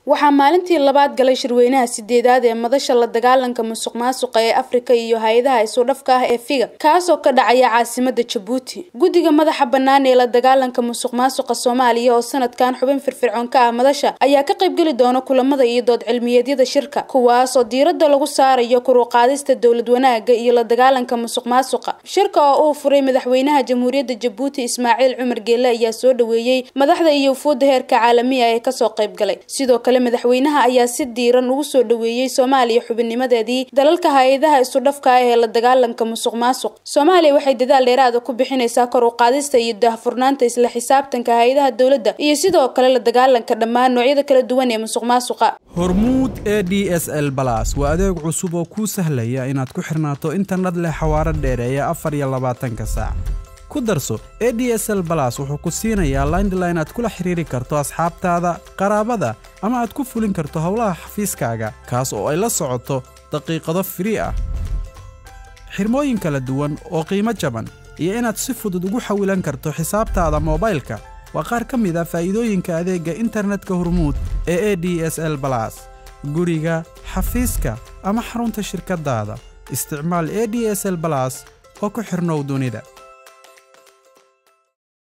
waxaa maalintii labaad galay shirweynaha sideedaad ee madasha la dagaalanka musuq maasuqa ee afrika iyo hay-adaha isudhafka ah ee figa kaasoo ka dhacaya caasimada jabuuti guddiga madaxa bannaan ee la dagaalanka musuq maasuqa soomaaliya oo sanadkan xubin firfircoon ka ah madasha ayaa ka qaybgeli doona kulamada iyo dood cilmiyeedyada shirka kuwaas oo diiradda lagu saarayo kuruqaadista dowlad wanaaga iyo la dagaalanka musuq maasuqa shirka oo uu furay madaxweynaha jamhuuriyadda jabuuti ismaaciil cumar geele ayaa soo dhaweeyey madaxda iyo wufuudda heerka caalamiya ee kasoo qaybgalay sidoo kale madaxweynaha ayaa si diiran ugu soo dhaweeyey soomaaliya xubinnimadeedii dalalka hay-adaha isudhafka ah ee la dagaalanka musuq maasuq soomaaliya waxay dadaal dheeraada ku bixinaysaa kor u qaadista iyo daahfurnaanta isla xisaabtanka hay-adaha dowladda iyo sidoo kale la dagaalanka dhammaan noocyada kala duwan ee musuq maasuqa hormuud e d s l balas waa adeeg cusub oo kuu sahlaya inaad ku xirnaato internet leh xawaaro dheereeya afar iyo labaatanka saac ku darso e d s l balas wuxuu ku siinayaa laindline aad kula xiriiri karto asxaabtaada qaraabada ama aad ku fulin karto howlaha xafiiskaaga kaas oo ay la socoto daqiiqado firii ah xirmooyin kala duwan oo qiimo jaban iyo inaad si fudud ugu xawilan karto xisaabtaada moobaylka waa qaar ka mid a faa'iidooyinka adeegga internetka hormuud ee e d s l balas guriga xafiiska ama xarunta shirkaddaada isticmaal e d s l balas oo ku xirnow dunida